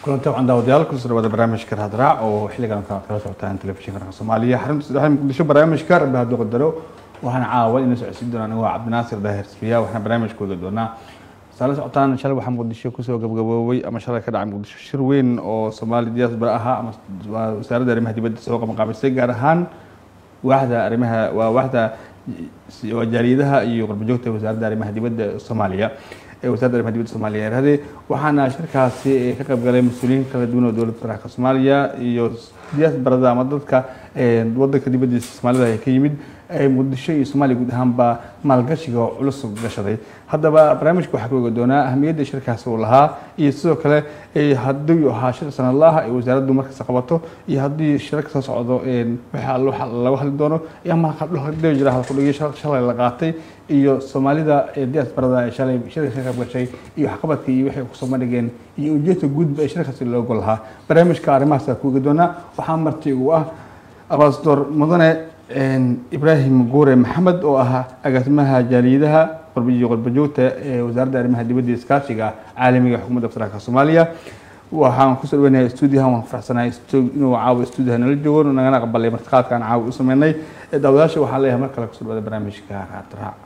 kulanti waxaan daawadayaal kusoo dhawaada barnaamijka raadraac oo xilligan kala kala socotaan telefishinka ranka soomaaliya xarunta saddexda muqdisho barnaamijka rabbi hadduu qadaro waxaan caawa ina socodsiin doonaa anigu waa cabdinaasir daahir sfiya waxaan barnaamijka wada doonaa saala socotaan shalay waxaa muqdisho kusoo gabagaboobay ama shalay ka dhacay muqdisho shir weyn oo soomaali diaspora ahaa ama wasaaradda arrimaha dibadda soo qabanqaabisay gaar ahaan waaxda arrimaha waa waaxda waa jaaliyadaha iyo qurbajoogta wasaaradda arrimaha dibadda soomaaliya ee wasaaradda arrimaha dibadda soomaaliya yarahdee waxaana shirkaasi ka qayb galay mas-uuliyiin kala duwan oo dowladda federaalka soomaaliya iyo diaasbarada ama dadka wadanka dibaddiisa soomaalida ee ka yimid muqdisho iyo soomaaliya guud ahaanba maalgashiga oo culus gashaday haddaba barnaamijka waxaa ka oga doonaa ahamiyadda shirkaasi uu lahaa iyo sidoo kale haddii ahaa shir sanadlaha ay wasaaraddu markasta qabato iyo haddii shirarka soo socdo waxa laga hadli doono ama jira halkudhigyo shalay la qaatay iyo soomaalida diaasbarada ee shalay shirka ka qayb gashay iyo waxqabadka iyo waxay kusoo bandhigeen iyo ujeedka guudba ee shirkaasi loogo lahaa barnaamijka arrimahaas ku oga doonaa waxaa marti ugu ah abasador mudane ibraahim guure maxamed oo ahaa agaasimaha jaaliyadaha iyo qurbajoogta ee wasaaradda arrimaha dibadda iskaashiga caalamiga xukuumadda federaalka soomaaliya waxaan kusoo dhaweynahay stuudiyahan waan faraxsanahay inuu caawa stuudiyaha nala joogo nagana aqbalay martiqaadka aan caawa u sameynay daawadayaasha waxaan leeyahay mar kale kusoo dhawada barnaamijka raadraac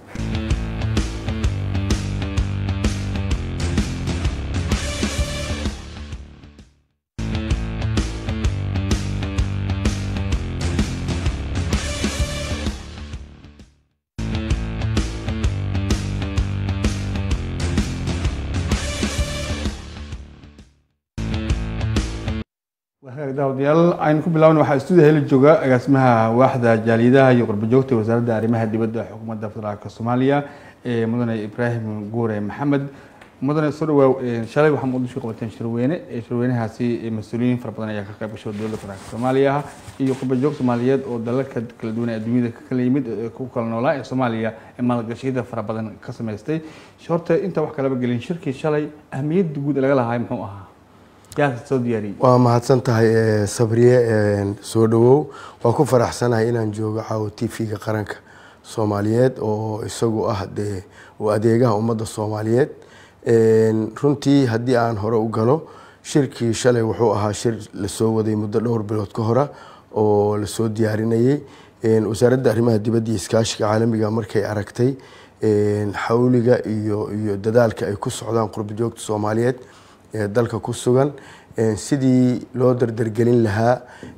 daawadayaal aynu ku bilaabna waxaa stuudiya heli jooga agaasimaha waaxda jaaliyadaha iyo qurbajoogta wasaaradda arrimaha dibadda xukuumadda federaalka soomaaliya ee mudane ibraahim guure maxamed mudane soo dhawaaw shalay waxaa muqdisho qabateen shirweyne shirweynahaasi mas-uuliyiin fara badan ayaa ka qayb gashay dowladda federaalka soomaaliya iyo qurbajoog soomaaliyeed oo dalalka kala duwan ee adduunyada kala yimid ku kala noolaa ee soomaaliya ee maalgashiyada fara badan ka samaystay horta inta wax kalaba gelin shirkii shalay ahmiyadda guud laga lahaay muxuu ahaa waa mahadsan tahay sabriye soo dhawow waa ku faraxsanahay inaan joogo caawo t v-ga qaranka soomaaliyeed oo isagu ah dee adeegaha ummadda soomaaliyeed runtii haddii aan hore u galo shirkii shalay wuxuu ahaa shir lasoo waday muddo dhowr bilood ka hora oo lasoo diyaarinayay wasaaradda arrimaha dibadda iyo iskaashiga caalamiga markay aragtay xawliga iyo iyo dadaalka ay ku socdaan qurbajoogta soomaaliyeed ee dalka ku sugan sidii loo dardargelin lahaa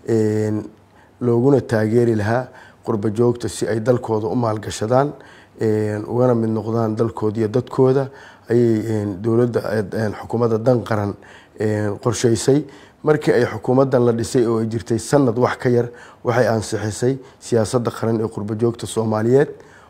looguna taageeri lahaa qurba joogta si ay dalkooda u maalgashadaan ugana mid noqdaan dalkooda iyo dadkooda ayay dowladda xukuumadda dan qaran qorsheysay markii ay xukuumaddan la dhisay oo ay jirtay sanad wax ka yar waxay ansixisay siyaasadda qaran ee qurba joogta soomaaliyeed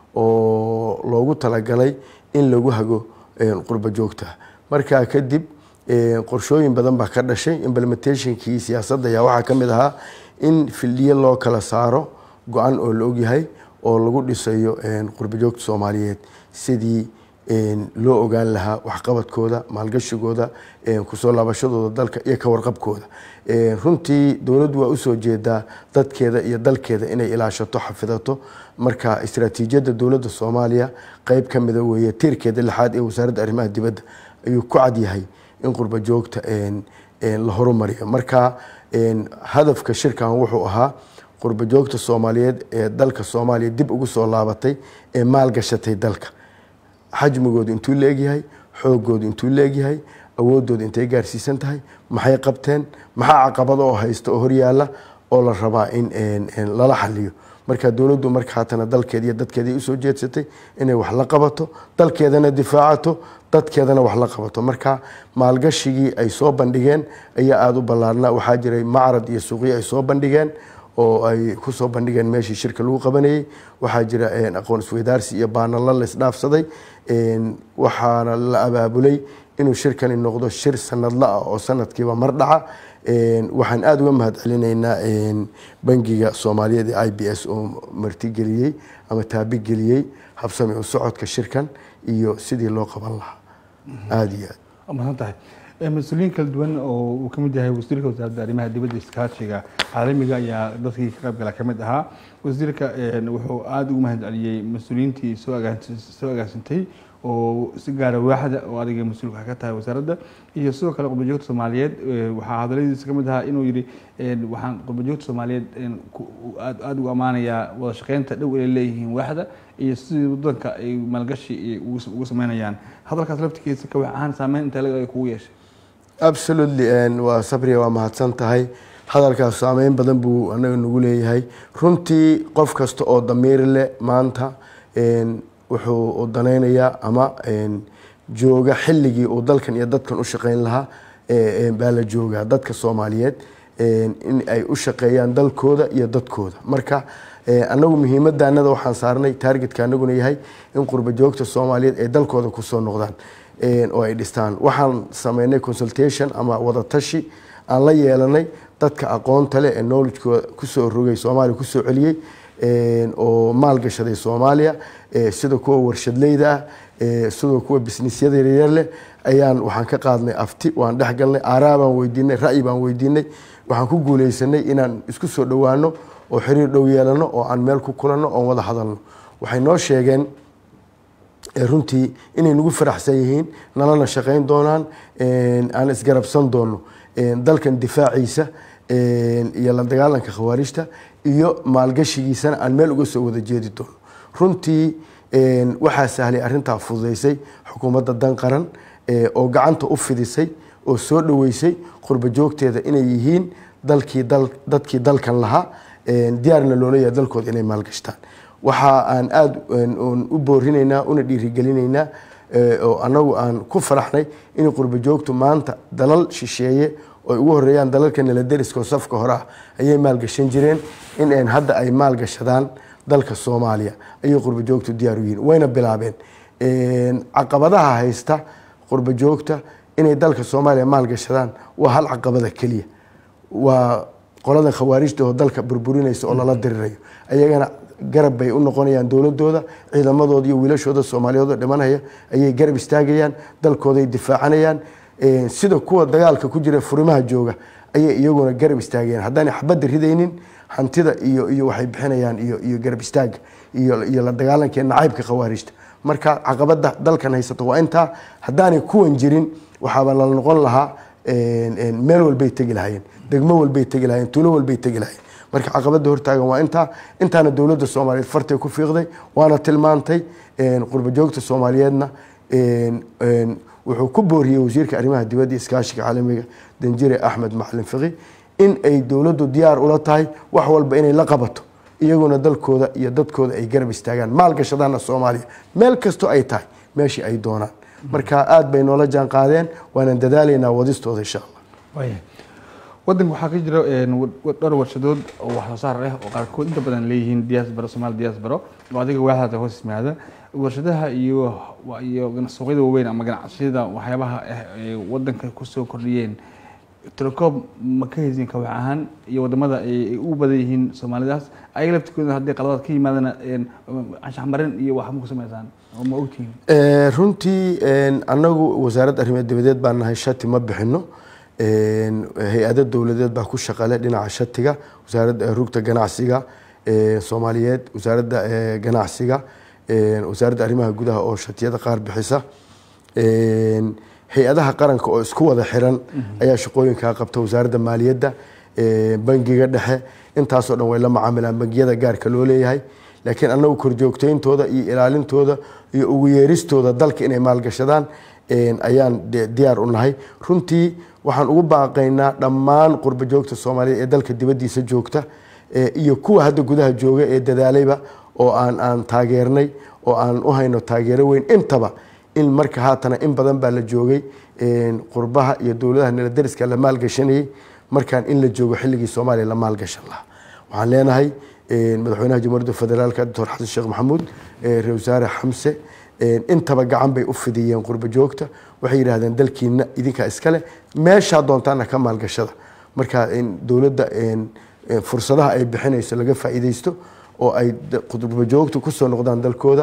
oo loogu talagalay in lagu hago qurba joogta markaa kadib qorshooyin badan baa ka dhashay implementationkii siyaasadda ayaa waxaa ka mid ahaa in fildhiyo loo kala saaro go-an oo la ogyahay oo lagu dhisayo qurbajoogta soomaaliyeed sidii loo ogaan lahaa waxqabadkooda maalgashigooda kusoo laabashadooda dalka iyo ka warqabkooda runtii dowladdu waa usoo jeedaa dadkeeda iyo dalkeeda inay ilaashato xafidato marka istraatiijiyadda dowladda soomaaliya qeyb ka mida weeye tiirkeeda lixaad ee wasaaradda arrimaha dibadda ayuu ku cadyahay in qurba joogta la horumariyo marka hadafka shirkan wuxuu ahaa qurba joogta soomaaliyeed ee dalka soomaaliya dib ugu soo laabatay ee maalgashatay dalka xajmigoodu intuu la egyahay xoogoodu intuu la egyahay awoodooda intay gaarsiisan tahay maxay qabteen maxaa caqabado oo haysta oo horyaala oo la rabaa in lala xaliyo marka dowladdu marka haatana dalkeeda iyo dadkeeda usoo jeedsatay inay wax la qabato dalkeedana difaacato dadkeedana wax la qabato marka maalgashigii ay soo bandhigeen ayaa aada u ballaarnaa waxaa jiray macrad iyo suuqyo ay soo bandhigeen oo ay kusoo bandhigeen meeshii shirka lagu qabanayey waxaa jira aqoon isweydaarsi iyo baanalla la isdhaafsaday waxaana la abaabulay inuu shirkani noqdo shir sanadla ah oo sanadkiiba mar dhaca waxaan aada uga mahad celinaynaa bangiga soomaaliyeed ee i b s oo martigeliyey ama taabigeliyey habsami u socodka shirkan iyo sidii loo qaban lahaa aada iyo aad masan tahay mas-uuliyiin kala duwan oo uu ka mid yahay wasiirka wasaaradda arrimaha dibadda iskaashiga caalamiga ayaa dadkii ka qayb gala ka mid ahaa wasiirka wuxuu aada ugu mahad celiyey mas-uuliyiintii soo soo agaasintay oo si gaara waaxda oo adiga mas-uulka ka tahay wasaaradda iyo sidoo kale qurbajoogta soomaaliyeed waxaa hadaladiisa ka mid ahaa inuu yidhi waxaan qurbajoogta soomaaliyeed aad aada ugu ammaanayaa wada shaqeynta dhow inay leeyihiin waaxda iyo sidii wadanka ay maalgashi ugu sameynayaan hadalkaas laftigiisa ka wax ahaan saameyn inta lag ay kugu yeeshay absolutely waa sabriya waa mahadsan tahay hadalkaas saameyn badan buu anaga nagu leeyahay runtii qof kasta oo damiir leh maanta wuxuu danaynayaa ama jooga xilligii uu dalkan iyo dadkan u shaqeyn lahaa baa la joogaa dadka soomaaliyeed in ay u shaqeeyaan dalkooda iyo dadkooda marka anagu muhiimadanada waxaan saarnay taargetka anaguna yahay in qurba joogta soomaaliyeed ay dalkooda kusoo noqdaan oo ay dhistaan waxaan sameynay consultation ama wadatashi aan la yeelanay dadka aqoonta leh ee knowledgekooda kusoo rogay soomaaliya kusoo celiyey oo maalgashaday soomaaliya sida kuwa warshadleyda ah sidoo kuwa businessyada yaryar leh ayaan waxaan ka qaadnay afti waan dhexgalnay aaraa baan weydiinay ra'yi baan weydiinay waxaan ku guuleysanay inaan isku soo dhowaano oo xiriir dhow yeelano oo aan meel ku kulanno oon wada hadalno waxay noo sheegeen runtii inay nagu faraxsan yihiin nalana shaqeyn doonaan aan isgarabsan doono dalkan difaaciisa iyo la dagaalanka khawaarijta iyo maalgashigiisana aan meel uga soo wada jeedi doono runtii waxaa sahlay arintaa fududeysay xukuumadda dan qaran oo gacanta u fidisay oo soo dhoweysay qurba joogteeda inay yihiin dalkii dadkii dalkan lahaa diyaarna loola yahay dalkooda inay maalgashtaan waxa aan aada u boorinaynaa una dhiirigelinaynaa oo anagu aan ku faraxnay in qurba joogtu maanta dalal shisheeye oy ugu horeeyaan dalalka naladeriska oo safka hore ah ayay maalgashan jireen in hadda ay maalgashadaan dalka soomaaliya ayay qurba joogtu diyaar u yihiin wayna bilaabeen caqabadaha haysta qurba joogta inay dalka soomaaliya maalgashadaan waa hal caqabada keliya waa qolada khawaarijta oo dalka burburinaysa oo lala dirirayo ayagana garab bay u noqonayaan dowladooda ciidamadooda iyo wiilashooda soomaaliyeed oo dhimanaya ayay garab istaagayaan dalkooday difaacanayaan sida kuwa dagaalka ku jira furimaha jooga ayay iyaguna garab istaagayaan haddaanay xabadda ridaynin hantida iyo iyo waxay bixinayaan iyo iyo garab istaaga iyo iyo la dagaalanka nacaybka khawaarijta marka caqabada dalkan haysato waa intaa haddaanay kuwan jirin waxaaba la noqon lahaa meel walbay tegi lahaayeen degmo walbay tegi lahayen tuulo walbay tegi lahayen marka caqabada hortaagan waa intaa intaana dowladda soomaaliyeed fartay ku fiiqday waana tilmaantay qurba joogta soomaaliyeedna wuxuu ku booriyey wasiirka arrimaha dibadda iskaashiga caalamiga danjire axmed macalin fiqi in ay dowladdu diyaar ula tahay wax walba inay la qabato iyaguna dalkooda iyo dadkooda ay garab istaagaan maalgashadaana soomaaliya meel kastoo ay tahay meeshii ay doonaan marka aada bay noola jaan qaadeen waanaan dadaalaynaa wadistooda insha allah wadanka waxaa ka jira dhowr warshadood oo wax soo saar ah oo qaarkood inta badan leeyihiin diaspora soomaali diaspora oo adiga waaxdaada hoos yimaada warshadaha iyo iyo suuqyada waaweyn ama ganacsiyada waxyaabaha ah ee wadanka kusoo kordhiyeen telecom ma ka haysin kawax ahaan iyo wadamada ay u badan yihiin soomaalidaas ayaga laftikooda haddii qaladaad ka yimaadana anshaxmarin iyo wax ma ku sameysaan oo ma ogtihiin runtii annagu wasaaradda arrimaha dibadeed baan nahay shati ma bixino hay-ado dowladeed baa ku shaqale dhinaca shatiga wasaaradda rugta ganacsiga soomaaliyeed wasaaradda ganacsiga wasaaradda arrimaha gudaha oo shatiyada qaar bixisa hay-adaha qaranka oo isku wada xiran ayaa shaqooyinkaa qabta wasaaradda maaliyadda bangiga dhexe intaasoo dhan way la macaamilaan bangiyada gaarka loo leeyahay laakiin annagu korjoogtayntooda iyo ilaalintooda iyo ugu yeeristooda dalka inay maalgashadaan ayaan diyaar u nahay runtii waxaan ugu baaqaynaa dhammaan qurba joogta soomaaliyeed ee dalka dibaddiisa joogta iyo kuwa hadda gudaha jooga ee dadaalayba oo aan aan taageernay oo aan u hayno taageero weyn intaba in marka haatana in badan baa la joogay qurbaha iyo dowladaha naladariska la maalgashanayay markaan in la joogo xilligii soomaaliya la maalgashan lahaa waxaan leenahay madaxweynaha jamhuuriyadda federaalka doctor xasan sheekh maxamuud ra wasaare xamse intaba gacan bay u fidiyeen qurba joogta waxay yidhaahdeen dalkiina idinkaa iskale meeshaa doontaana ka maalgashada marka in dowladda fursadaha ay bixinayso laga faa'iidaysto oo ay qurba joogtu kusoo noqdaan dalkooda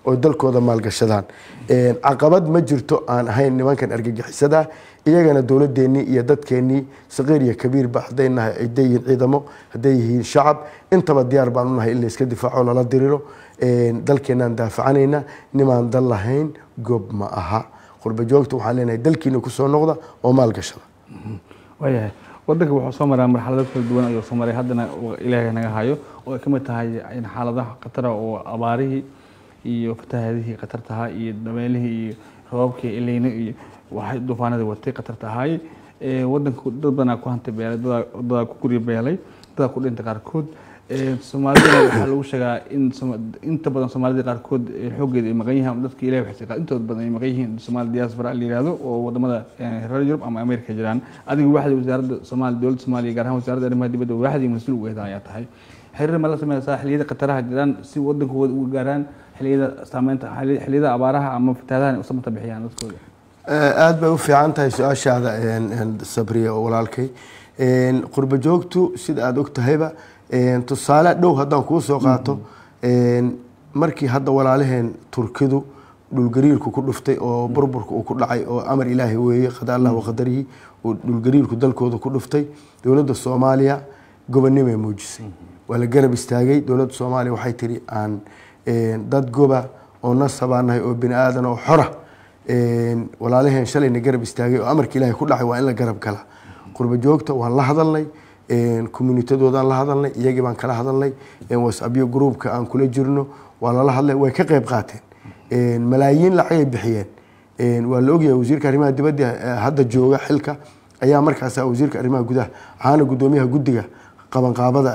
oo dalkooda maalgashadaan caqabad ma jirto aan ahayn nimankan argagixisada iyagana dowladeennii iyo dadkeennii saqiir iyo kabiirba hadday nahay hadday yihiin ciidamo hadday yihiin shacab intaba diyaar baan u nahay in layska difaaco lala diriro dalkeenaan daafacanayna nimaan dal lahayn gob ma aha qurba joogta waxaan leenahay dalkiina kusoo noqda oo maalgashada waayahay wadanka wuxuu soo maraa marxalado kala duwan ayuu soo maray haddana ilaahay naga hayo oo ay ka mid tahay xaaladaha khatara oo abaarihii iyo fatahaadihii khatar tahaa iyo dameelihii iyo roobabkii ileyno iyo waxay duufaanadii watay khatar tahay wadanka dad badanaa ku hantay beelay dadaa ku gurya beelay dadaa ku dhintay qaarkood soomaalidana waxaa lagu sheegaa in inta badan soomaalida qaarkood xooggeeda ay maqan yihiin dadka ilahay waxay intooda badan ay maqan yihiin soomaali diaspora la yihahdo oo wadamada reer yurub ama america jiraan adiga waaxda wasaaradda soomaaliya dowladda soomaaliya gaar ahaan wasaaradda arrimaha dibadda waaxdii mas-uul ugeeda ayaa tahay xiriir ma la sameysaa xilliyada khataraha jiraan si wadankooda uga gaaraan xilliyada saameynta xilliyada abaaraha ama fatahaadaha u samata bixiyaan dadkooda aada bay u fiican tahay su-aashaada sabriya oo walaalkay qurba joogtu sida aada og tahayba tusaale dhow haddaan kuu soo qaato markii hadda walaalaheen turkidu dhulgariirku ku dhuftay oo burburka uu ku dhacay oo amar ilaahay weeye qada allah waqadarihi uu dhulgariirku dalkooda ku dhuftay dowladda soomaaliya gobonimay muujisay waa la garab istaagay dowladda soomaaliya waxay tiri aan dad goba oo nasabaanahay oo bini aadan oo xora walaalaheen shalayna garab istaagay oo amarka ilaahay ku dhacay waa in la garab gala qurba joogta waan la hadalnay communitadoodaan la hadalnay iyagii baan kala hadalnay whatsappyo groupka aan kula jirno waa lala hadlay way ka qayb qaateen malaayiin lacagay bixiyeen waa la ogyahay wasiirka arrimaha dibadda hadda jooga xilka ayaa markaas wasiirka arrimaha gudaha ahaana guddoomiyaha guddiga qabanqaabada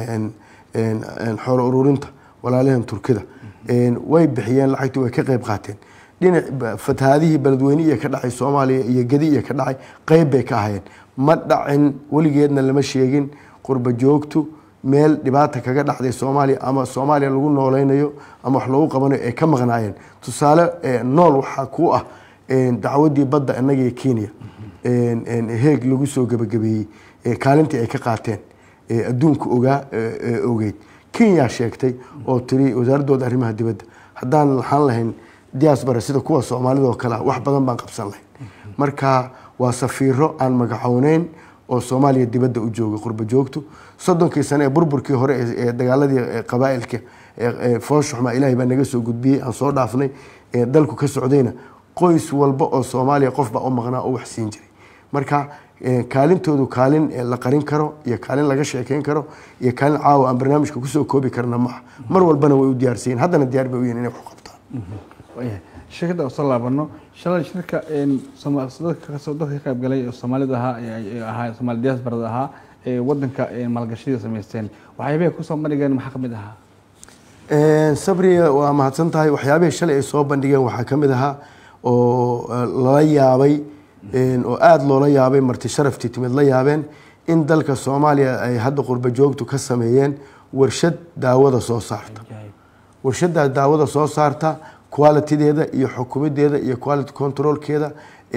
xoolo ururinta walaalaheen turkida way bixiyeen lacagtii way ka qayb qaateen dhinac fatahaadihii beledweyne iyo ka dhacay soomaaliya iyo gedi iyo ka dhacay qeyb bay ka ahayeen ma dhacin weligeedna lama sheegin qurba joogtu meel dhibaata kaga dhacday soomaaliya ama soomaaliya lagu nooleynayo ama wax loogu qabanayo ay ka maqnaayeen tusaale nool waxaa ku ah dacwadii badda innaga iyo kenya heeg lagu soo gebagabeeyey kaalintii ay ka qaateen adduunka ogaa ogeyd kenya sheegtay oo tiri wasaaradooda arrimaha dibadda haddaan lahaan lahayn diaspora sida kuwa soomaalida oo kale wax badan baan qabsan lahayn marka waa safiiro aan magacowneyn oo soomaaliya dibadda u joogay qurba joogtu soddonkii sane ee burburkii hore ee dagaaladii qabaailka fooshuxma ilaahay baa naga soo gudbiyey aan soo dhaafnay dalku ka socdayna qoys walba oo soomaaliya qof baa u maqnaa oo wax siin jiray marka kaalintoodu kaalin la qarin karo iyo kaalin laga sheekeyn karo iyo kaalin caawa aan barnaamijka kusoo koobi karna maaha mar walbana way u diyaarsayiin haddana diyaar bay u yihin inay wax qabtaan shirkadda usoo laabano shalay shirka dadka ka qayb galay oo soomaalida ahaa ahaa soomaali diasporada ahaa ee wadanka maalgashadii samaysteen waxyaabihii kusoo bandhigeen maxaa kamid ahaa sabriya waa mahadsan tahay waxyaabihii shalay ay soo bandhigeen waxaa ka mid ahaa oo lala yaabay oo aada loola yaabay marti sharaftii timid la yaabeen in dalka soomaaliya ay hadda qurba joogtu ka sameeyeen warshad daawada soo saarta warshaddaa daawada soo saarta qualitideeda iyo xukumideeda iyo quality controlkeeda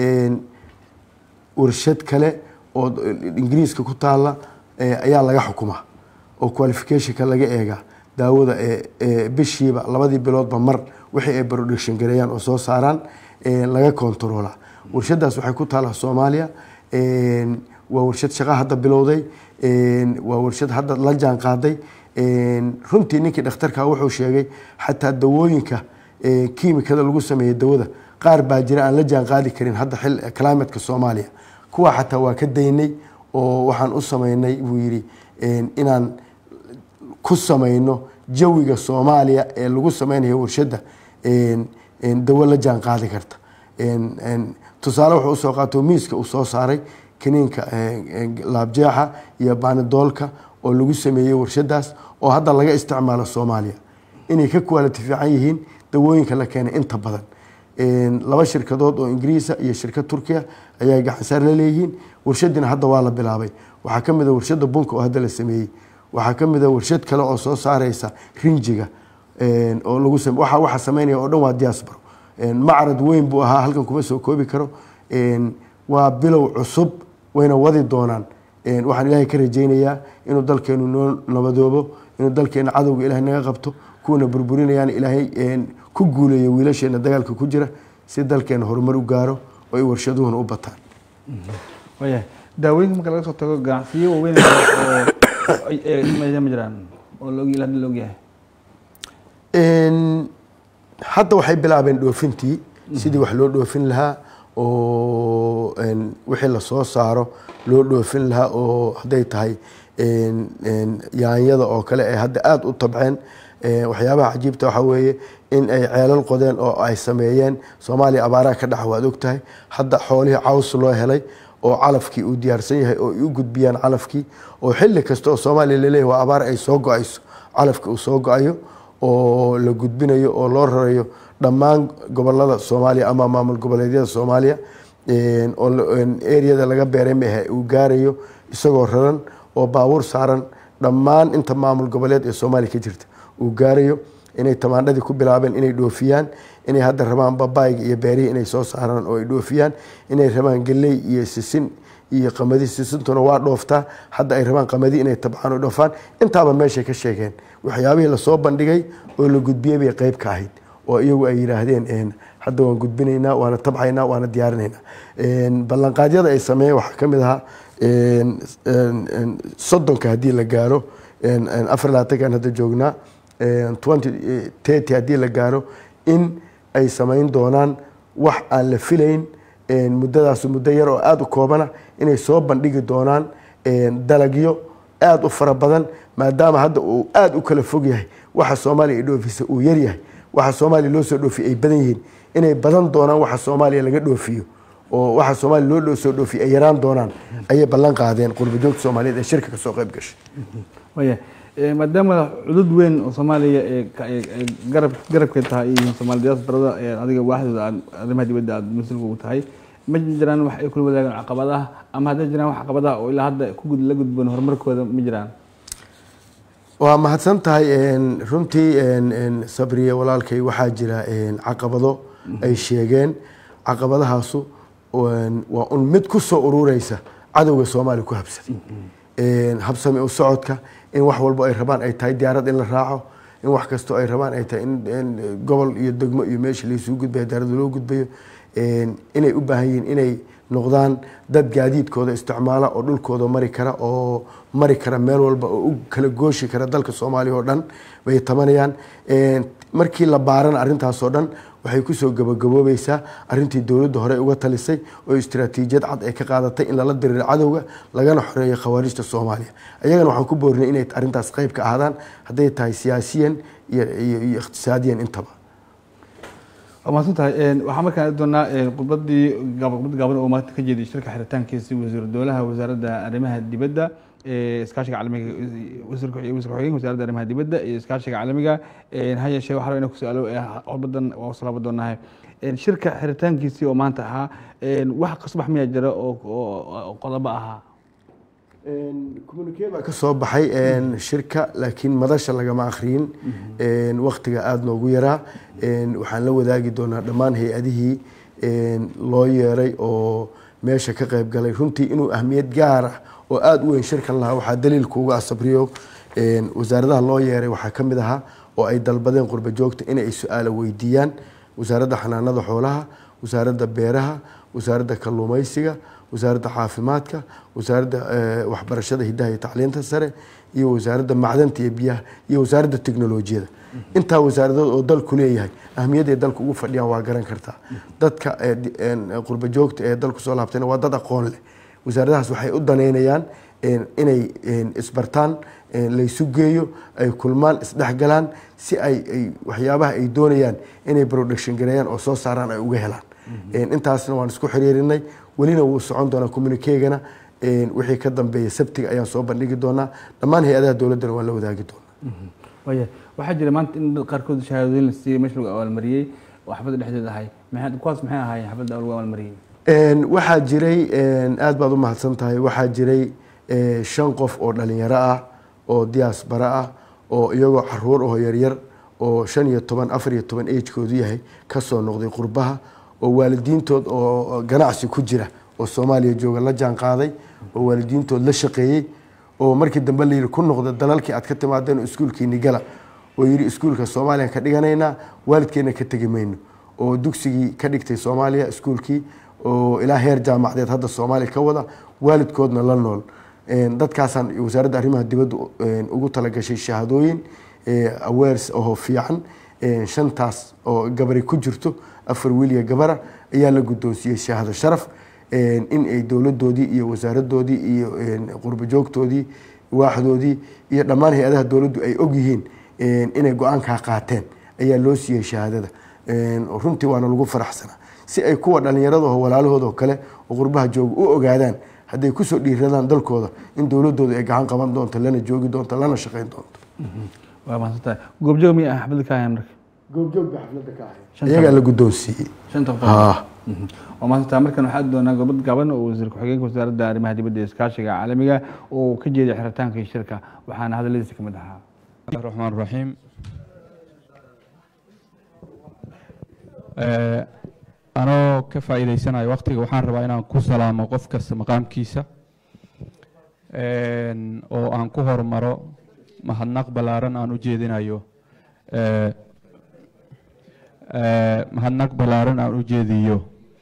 warshad kale oo ingiriiska ku taala ayaa laga xukumaa oo qualificationka laga eegaa daawada bishiiba labadii biloodba mar wixii ay production gareeyaan oo soo saaraan laga controla warshadaas waxay ku taala soomaaliya waa warshad shaqa hadda bilowday waa warshad hadda la jaan qaaday runtii ninkii dhakhtarka wuxuu sheegay xataa dawooyinka kiimikada lagu sameeyey dawada qaar baa jira aan la jaan qaadi karin hadda xil climatka soomaaliya kuwa xataa waa ka daynay oo waxaan u sameynay buu yidhi inaan ku sameyno jawiga soomaaliya ee lagu sameynayo warshadda dawo la jaan qaadi karta tusaale wuxuu usoo qaato miiska uu soo saaray kaniinka laabjeexa iyo baanidoolka oo lagu sameeyey warshadaas oo hadda laga isticmaalo soomaaliya inay ka quality fiican yihiin dawooyinka la keenay inta badan laba shirkadood oo ingiriisa iyo shirkad turkiya ayaa gacansaar la leeyihiin warshadiina hadda waa la bilaabay waxaa ka mid a warshada bunka oo hadda la sameeyey waxaa ka mid a warshad kale oo soo saareysa rinjiga oo lagu waxa waxa sameynaya oo dhan waa diaspora macrad weyn buu ahaa halkan kuma soo koobi karo waa bilow cusub wayna wadi doonaan waxaan ilaahay ka rajaynayaa inuu dalkeenu noo nabadoobo inuu dalkeena cadowga ilahay naga qabto kuwana burburinayaan ilaahay ku guuleeya wiilasheena dagaalka ku jira si dalkeena horumar u gaaro oo ay warshaduhuna u bataan waya daawooyinka marka laga soo tago ganacsiyo waaweyn oo ma jiraan oo log hadda la ogyahay hadda waxay bilaabeen dhoofintii sidii wax loo dhoofin lahaa oo wixii lasoo saaro loo dhoofin lahaa oo hadday tahay yaanyada oo kale ay hadda aada u tabceen waxyaabaha cajiibta waxaa weeye in ay ceelal qodeen oo ay sameeyeen soomaaliya abaaraha ka dhaca waad ogtahay hadda xoolihii caws loo helay oo calafkii uu diyaarsan yahay oo ay u gudbiyaan calafkii oo xilli kasta oo soomaaliya laleeyahy waa abaar ay soo go-ayso calafkii uu soo go-ayo oo la gudbinayo oo loo rarayo dhammaan gobolada soomaaliya ama maamul goboleedyada soomaaliya oo areada laga beeray maahe uu gaarayo isagoo raran oo baabuur saaran dhammaan inta maamul goboleed ee soomaaliya ka jirta uu gaarayo inay tamaandhadii ku bilaabeen inay dhoofiyaan inay hadda rabaan babaayga iyo beerihii inay soo saaraan oo ay dhoofiyaan inay rabaan geley iyo sisin iyo qamadi sisintuna waa dhooftaa hadda ay rabaan qamadi inay tabcaan oo dhoofaan intaaba meeshay ka sheegeen waxyaabihii lasoo bandhigay oo la gudbiyey bay qeyb ka ahayd oo iyagu ay yidhaahdeen hadda waan gudbinaynaa waana tabcaynaa waana diyaarinaynaa ballanqaadyada ay sameeyeen waxaa ka mid ahaa soddonka haddii la gaaro afar labaatankan hadda joognaa twenty thirty haddii la gaaro in ay samayn doonaan wax aan la filayn muddadaas muddo yar oo aada u koobana inay soo bandhigi doonaan dalagyo aada u fara badan maadaama hadda uu aada u kala fog yahay waxa soomaaliya ay dhoofisa uu yar yahay waxa soomaaliya loo soo dhoofiya ay badan yihiin inay badan doonaan waxa soomaaliya laga dhoofiyo oo waxa soomaaliya loo soo dhoofiyo ay yaraan doonaan ayay ballan qaadeen qurbajoogta soomaaliyeed ee shirka kasoo qayb gashay waya maadaama cudud weyn oo soomaaliya ee garab garabkeed tahay iyo soomaaliyadaas darada adiga waaxdooda aad arrimaha dibadda aad mas-uulka ugu tahay ma jiraan wax ay kula wadaagaan caqabadaha ama hadday jiraan wax caqabadaha oo ilaa hadda ku la gudboon horumarkooda ma jiraan waa mahadsan tahay runtii sabriye walaalkay waxaa jira caqabado ay sheegeen caqabadahaasu waa un mid ku soo urureysa cadowga soomaaliya ku habsaday habsami u socodka in wax walbo ay rabaan ay tahay diyaarad in la raaco in wax kastoo ay rabaan ay tahay in gobol iyo degmo iyo meesha laisugu gudbayo diyaarada loo gudbayo inay u baahan yihiin inay noqdaan dad gaadiidkooda isticmaala oo dhulkooda mari kara oo mari kara meel walba oo u kala gooshi kara dalka soomaaliya oo dhan bay tabanayaan markii la baarana arrintaasoo dhan waxay kusoo gabagaboobeysaa arrintii dowladda hore uga talisay oo istiraatiijiyad cad ay ka qaadatay in lala diriiro cadowga lagana xoreeyo khawaarijta soomaaliya ayagana waxaan ku boorinay inay arrintaas qayb ka ahdaan hadday tahay siyaasiyan iyo iqtisaadiyan intaba waa mahadsan tahay waxaa markaan aadi doonaa khudbadii khudbad gaaban oo maanta ka jeeday shirka xiritaankiisi wasiiru dowlaha wasaaradda arrimaha dibadda iskaashiga caalamiga wasiirka xogeenka wasaaradda arrimaha dibadda iyo iskaashiga caalamiga ha yeeshee waxaa rabaa inaan ku su-aalo khudbadan waa usoo laaban doonahay shirka xiritaankiisii oo maanta ahaa wax kasbax miyaa jira oo qodobo ahaa communique baa ka soo baxay shirka laakiin madasha lagama akhriyin waktiga aada noogu yaraa waxaan la wadaagi doonaa dhammaan hay-adihii loo yeeray oo meesha ka qayb galay runtii inuu ahmiyad gaar ah oo aada u weyn shirkan lahaa waxaa daliilkuuga asabriyo wasaaradaha loo yeeray waxaa ka mid ahaa oo ay dalbadeen qurba joogta inay su-aalo weydiiyaan wasaaradda xanaanada xoolaha wasaaradda beeraha wasaaradda kalluumaysiga wasaaradda caafimaadka wasaaradda waxbarashada hidaha iyo tacliinta sare iyo wasaaradda macdanta iyo biyaha iyo wasaaradda teknolojiyada intaa wasaaradood oo dalku leeyahay ahmiyadday dalku ugu fadhiyaan waa garan kartaa dadka qurba joogta ee dalku soo laabtayna waa dad aqoon leh wasaaradahaas waxay u daneynayaan inay isbartaan laysu geeyo ay kulmaan isdhexgalaan si ay waxyaabaha ay doonayaan inay production gareeyaan oo soo saaraan ay uga helaan intaasna waan isku xiriirinay welina wuu socon doonaa communikegana wixii ka dambeeya sabtiga ayaan soo bandhigi doonaa dhammaan hay-adaha dowladdana waan la wadaagi doonaa waya waxaa jira maanta in dad qaarkood shahaadooyin la siiyey meesha lagu abaalmariyey oo xafladda dhexdeeda ahay kuwaas maxay ahaayeen xafladda lagu abaalmariyey waxaa jiray aada baad u mahadsan tahay waxaa jiray shan qof oo dhalinyaro ah oo diaasbara ah oo iyagoo caruur oo yaryar oo shan iyo toban afar iyo toban agekoodu yahay kasoo noqday qurbaha oo waalidiintood oo ganacsi ku jira oo soomaaliya jooga la jaan qaaday oo waalidiintood la shaqeeyey oo markii dambe layidhi ku noqda dalalkii aad ka timaadeen oo iskuulkiini gala oo yidhi iskuulka soomaaliya ka dhiganaynaa waalidkeena ka tegi mayno oo dugsigii ka dhigtay soomaaliya iskuulkii oo ilaa heer jaamacadeed hadda soomaaliya ka wada waalidkoodna la nool dadkaasaan wasaaradda arrimaha dibadda ugu talagashay shahaadooyin awares oo fiican shantaas oo gabari ku jirto afar wiiliya gabara ayaa la guddoonsiiyey shahaado sharaf in ay dowladoodii iyo wasaaradoodii iyo qurbo joogtoodii waaxdoodii iyo dhammaan hay-adaha dowladdu ay ogyihiin inay go-aankaa qaateen ayaa loo siiyey shahaadada runtii waana lagu faraxsanaa si ay kuwa dhallinyaradaho walaalahooda oo kale oo qurbaha jooga u ogaadaan hadday kusoo dhiiradaan dalkooda in dowladooda ay gacan qaban doonto lana joogi doonto lana shaqayn doonto waa mahadsantahay goobjoog miya xafladda ka ahayn marka goobjoogba xafladda ka ahay iyagaa la guddoonsiiyey shanta qof waa mahadsantahay markan waxaa doonaa gobad gaban oo wasiir ku-xigeenka wasaaradda arrimaha dibadda iyo iskaashiga caalamiga oo ka jeeday xiritaanka iyo shirka waxaana hadalladiisa kamid ahaa الرحمن الرحيم anoo ka faa'iidaysanayo waqtiga waxaan rabaa inaan ku salaamo qof kasta maqaamkiisa oo aan ku hormaro mahadnaq ballaaran aan u jeedinayo mahadnaq ballaaran aan u jeediyo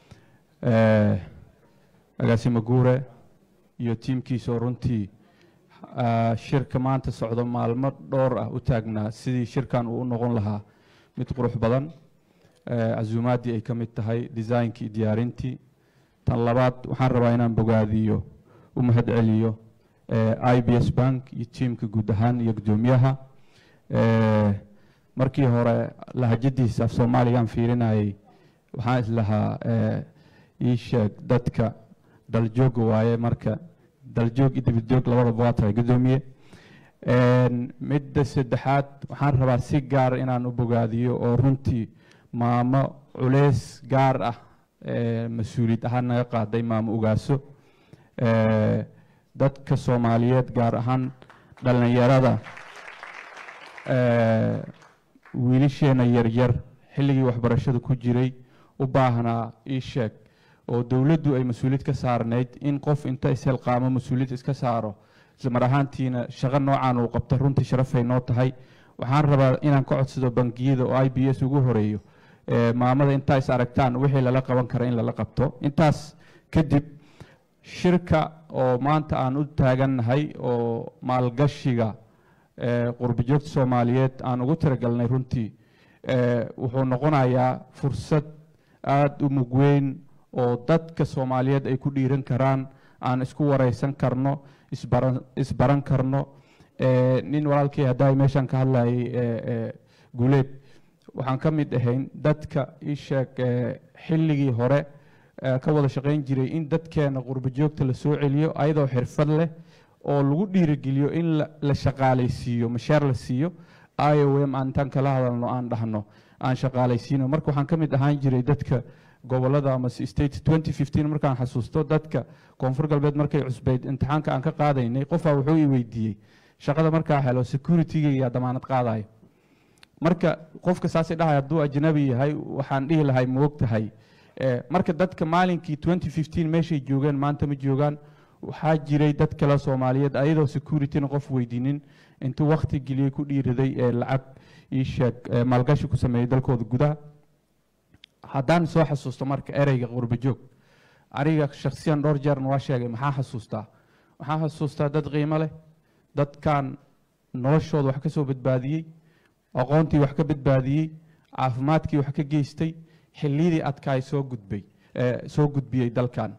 agaasimo guure iyo tiimkiisa oo runtii shirka maanta socdo maalmo dhowr ah u taagnaa sidii shirkan uu u noqon lahaa mid qurux badan casuumaaddii ay ka mid tahay designkii diyaarintii tan labaad waxaan rabaa inaan bogaadiyo u mahad celiyo i b s bank iyo tiimka guud ahaan iyo guddoomiyaha markii hore lahajadiisa af soomaaligaan fiirinayay waxaan islahaa ii sheeg dadka daljooga waaye marka daljoog iyo dibadjoog labadaba waa tahay guddoomiye midda saddexaad waxaan rabaa si gaar inaan u bogaadiyo oo runtii maamo culeys gaar ah mas-uuliyad ahaan naga qaaday maamo ogaaso dadka soomaaliyeed gaar ahaan dhallinyarada wiilasheena yaryar xilligii waxbarashada ku jiray u baahnaa ii sheeg oo dowladdu ay mas-uuliyad ka saarnayd in qof inta ishelqaamo mas-uuliyad iska saaro islamar ahaantiina shaqo noocan uu qabta runtii sharafay noo tahay waxaan rabaa inaan ka codsado bangiyada oo i b s ugu horeeyo maamada intaa is aragtaan wixii lala qaban kara in lala qabto intaas kadib shirka oo maanta aan u taagannahay oo maalgashiga qurbajoogta soomaaliyeed aan ugu tiragalnay runtii wuxuu noqonayaa fursad aada u mugweyn oo dadka soomaaliyeed ay ku dhiiran karaan aan isku wareysan karno isbaran isbaran karno nin walaalkii haddaa meeshaan ka hadlayay guuleed waxaan ka mid ahayn dadka ii sheeg xilligii hore ka wada shaqayn jiray in dadkeena qurbo joogta la soo celiyo ayadoo xirfad leh oo lagu dhiirigeliyo in la shaqaalaysiiyo mashaar la siiyo i o m aan intaan kala hadalno aan dhahno aan shaqaalaysiino marka waxaan ka mid ahaan jiray dadka gobolada ama state twenty fifteen markaan xasuusto dadka koonfur galbeed markay cusbeyd imtixaanka aan ka qaadaynay qofaa wuxuu i weydiiyey shaqada markaa helo securityga yaa damaanad qaadayo marka qofka saasay dhahay hadduu ajnabi yahay waxaan dhihi lahay ma og tahay marka dadka maalinkii twenty fifteen meeshay joogeen maanta ma joogaan waxaa jiray dad kale soomaaliyeed ayadoo securityna qof weydiinin intuu wakti geliyey ku dhiiraday ee lacag ii sheeg maalgashi ku sameeyey dalkooda gudaha haddaan soo xasuusto marka ereyga qurbo joog aniga shaksiyan dhowr jeerna waa sheegay maxaa xasuustaa waxaan xasuustaa dad qiimo leh dadkan noloshooda wax ka soo badbaadiyey aqoontii wax ka badbaadiyey caafimaadkii wax ka geystay xilliyadii adkaay soo gudbay soo gudbiyey dalkan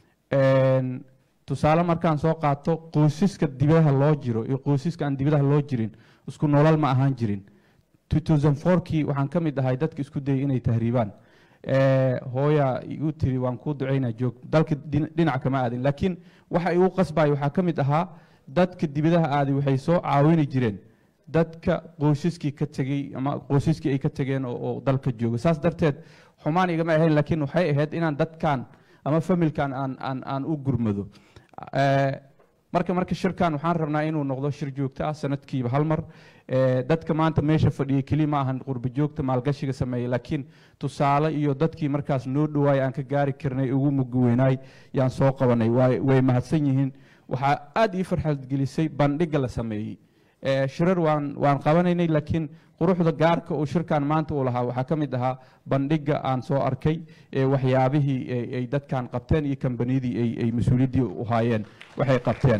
tusaale markaan soo qaato qoysaska dibadaha loo jiro iyo qoysaska aan dibadaha loo jirin isku nolol ma ahaan jirin 2004kii waxaan ka mid ahay dadka isku dayay inay tahriibaan hooya igu tiri waan kuu ducaynaa joog dalka dhinac kama aadin laakiin waxa igu qasbaya waxaa ka mid ahaa dadka dibadaha aaday waxay soo caawini jireen dadka qoysaskii ka tegey ama qoysaskii ay ka tegeen oo dalka jooga saas darteed xumaan igama ahayn laakiin waxay ahayd inaan dadkan ama familkan aan aan aan u gurmado marka marka shirkan waxaan rabnaa inuu noqdo shir joogto ah sanadkiiba hal mar dadka maanta meesha fadhiyay keli ma ahan qurbo joogta maalgashiga sameeyey laakiin tusaale iyo dadkii markaas noo dhawaay aan ka gaari karnay ugu mugweynaay yaan soo qabanay way mahadsan yihiin waxaa aada ii farxad gelisay bandhiga la sameeyey Eh, shirar waan waan qabanaynay laakiin quruxda gaarka uu shirkan maanta uu lahaa waxaa ka mid ahaa bandhiga aan soo arkay ee waxyaabihii ay- ay dadkan qabteen iyo kambaniyadii ay ay mas-uuliyaddii u haayeen waxay qabteen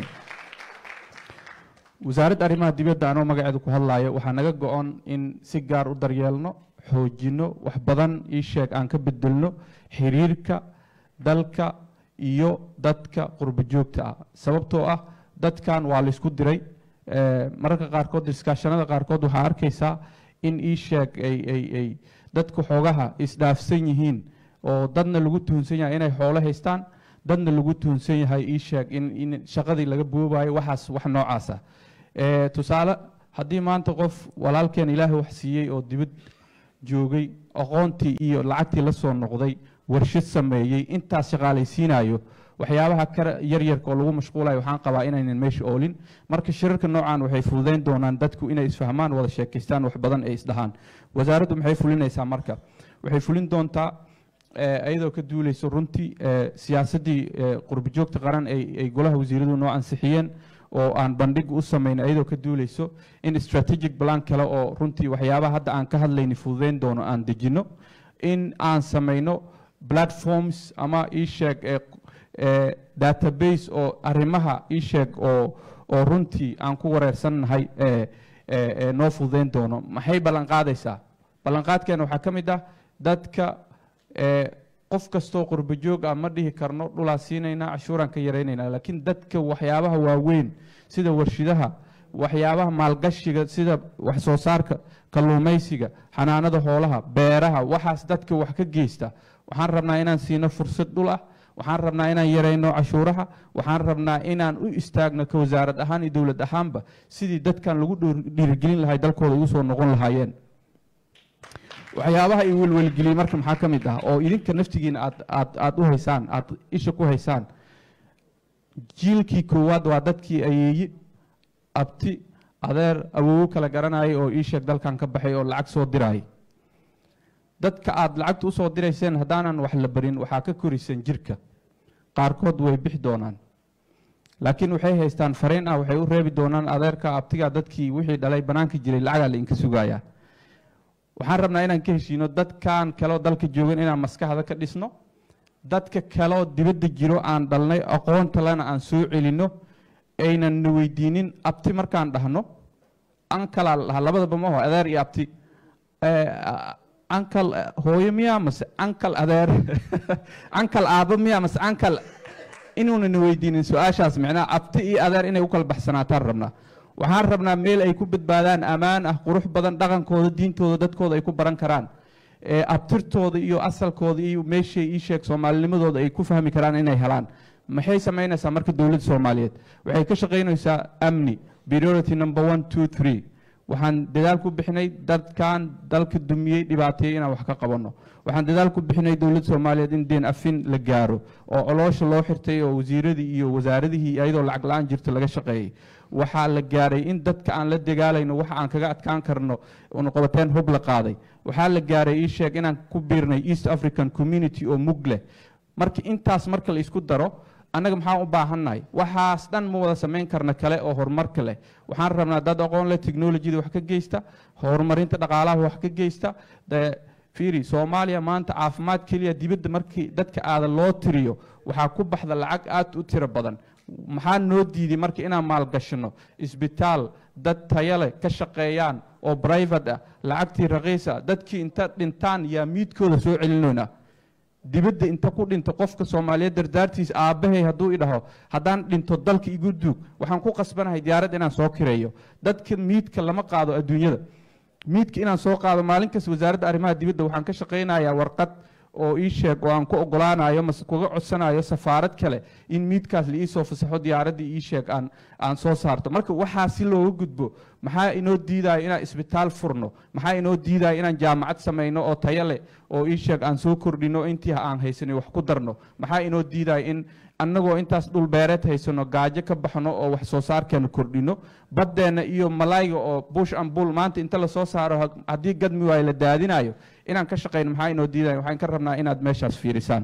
wasaaradda arrimaha dibadda anoo magaceeda ku hadlayo waxaa naga go-on in si gaar u daryeelno xoojinno wax badan ii sheeg aan ka bedelno xiriirka dalka iyo dadka qurbo joogta ah sababtoo ah dadkan waa laysku diray Eh, mararka qaarkood iskaashanada qaarkood waxaa arkaysaa in ii sheeg ay ay ay dadku xoogaha isdhaafsan yihiin oo dadna lagu tuhunsan yahay inay xoolo haystaan dadna lagu tuhunsan yahay ii sheeg in in shaqadii laga boobayo waxaas wax noocaasa Eh, tusaale haddii maanta qof walaalkeen ilaahay wax siiyey oo dibad joogay aqoontii iyo lacagtii la soo noqday warshad sameeyey intaas shaqaalaysiinayo waxyaabaha kale yaryarka oo lagu mashquulayo waxaan qabaa inaynan meesha oolin marka shirarka noocan waxay fududayn doonaan dadku inay isfahmaan wada sheekaystaan wax badan ay isdhahaan wasaaraddu maxay fulinaysaa marka waxay fulin doontaa eh, iyadoo ka duuleyso runtii eh, siyaasaddii eh, qurbojoogta qaran ay ay golaha wasiiradu noo ansixiyeen oo aan bandhig u samayn iyadoo ka duuleyso in strategic plan kale oo runtii waxyaabaha hadda aan ka hadlayni fududayn doono aan dejinno in aan samayno platforms ama ii sheeg ee ee database oo arrimaha ii sheeg oo oo runtii aan ku wareersannahay ee ee ee noo fududayn doono maxay ballan qaadaysaa ballanqaadkeena waxaa ka mid ah dadka ee qof kastoo qurbo joog ah ma dhihi karno dhulaa siinaynaa cashuuraan ka yaraynaynaa laakiin dadka waxyaabaha waaweyn sida warshidaha waxyaabaha maalgashiga sida wax soo saarka kalluumaysiga xanaanada xoolaha beeraha waxaas dadka wax ka geysta waxaan rabnaa inaan siino fursad dhul ah waxaan rabnaa inaan yarayno cashuuraha waxaan rabnaa inaan u istaagno ka wasaarad ahaan iyo dowlad ahaanba sidii dadkan lagu dhiir- dhiirigelin lahay dalkooda ugu soo noqon lahaayeen waxyaabaha i welwelgeliyey marka maxaa ka mid ah oo idinka naftigiina aad aad aad u haysaan aad isha ku haysaan jiilkii koowaad waa dadkii ayeeyi abti adeer awoowo kala garanayay oo ii sheeg dalkan ka baxay oo lacag soo dirayay dadka aad lacagta usoo dirayseen haddaanan wax la barin waxaa ka koriseen jirka qaarkood way bixi doonaan laakiin waxay haystaan fariin ah waxay u reebi doonaan adeerka abtiga dadkii wixii dhalay banaanka jiray lacagaa la inka sugayaa waxaan rabnaa inaan ka heshiino dadkan kaleo dalka joogan inaan maskaxda ka dhisno dadka kaleo dibadda jiro aan dhalnay aqoonta lena aan soo celinno aynan na weydiinin abti markaan dhahno ankalaa la dhahaa labadaba ma aho adeer iyo abti Eh, ankal eh, hooyo miyaa mase ankal adeer ankal aabo miyaa mase ankal inuuna na weydiinin su-aashaas micnaha abti iyo adeer inay u kala baxsanaataan rabnaa waxaan rabnaa meel ay ku badbaadaan ammaan ah qurux badan dhaqankooda diintooda dadkooda ay ku baran karaan ee abtirtooda iyo asalkooda iyo meeshay ii sheeg soomaalinimadooda ay ku fahmi karaan inay helaan maxay samaynaysaa marka dowladda soomaaliyeed waxay ka shaqaynaysaa amni priority number one two three waxaan dadaal ku bixinay dadkan dalka dumiyey dhibaateeyey inaan wax ka qabanno waxaan dadaal ku bixinay dowladda soomaaliyeed in deen afin la gaaro oo coloosha loo xirtay oo wasiiradii iyo wasaaradihii iyadoo lacag la-aan jirto laga shaqeeyey waxaa la gaaray in dadka aan la dagaalayno waxa aan kaga adkaan karno unuqabateen hub la qaaday waxaa la gaaray ii sheeg inaan ku biirnay east african community oo mug leh marka intaas marka la isku daro annaga maxaan u baahannahay waxaas dhan ma wada samayn karna kale oo horumarka leh waxaan rabnaa dad aqoon leh technologyada wax ka geysta horumarinta dhaqaalaha wax ka geysta dee fiiri soomaaliya maanta caafimaad keliya dibadda markii dadka aada loo tiriyo waxaa ku baxda lacag aad u tiro badan maxaa noo diiday marka inaan maalgashino isbitaal dad taya leh ka shaqeeyaan oo private ah lacagtii raqiisa dadkii inta dhintaan yaa miidkooda soo celinoynaa dibadda inta ku dhinto qofka soomaaliyeed dardaartiis aabbahay hadduu idhaho haddaan dhinto dalka igu duug waxaan ku qasbanahay diyaarad inaan soo kireeyo dadka miidka lama qaado adduunyada miidka inaan soo qaado maalin kasta wasaaradda arrimaha dibadda waxaan ka shaqaynayaa warqad oo ii sheeg oo aan ku ogolaanayo mase kuga codsanayo safaarad kale in miidkaas la iisoo fasaxo diyaaraddii ii sheeg aan aan soo saarto marka waxaa si looga gudbo maxaa inoo diidaya inaan isbitaal furno maxaa inoo diidaya inaan jaamacad samayno oo tayo leh oo ii sheeg aan soo kordhino intii aan haysanay wax ku darno maxaa inoo diidaya in annagoo intaas dhul beereed haysano gaajo ka baxno oo wax soo saarkeena kordhino baddeenna iyo malayga oo bush and bull maanta inta lasoo saaro ha- haddii gadmi waayo la daadinayo inaan ka shaqayno maxaa inoo diidaya waxaan ka rabnaa inaad meeshaas fiirisaan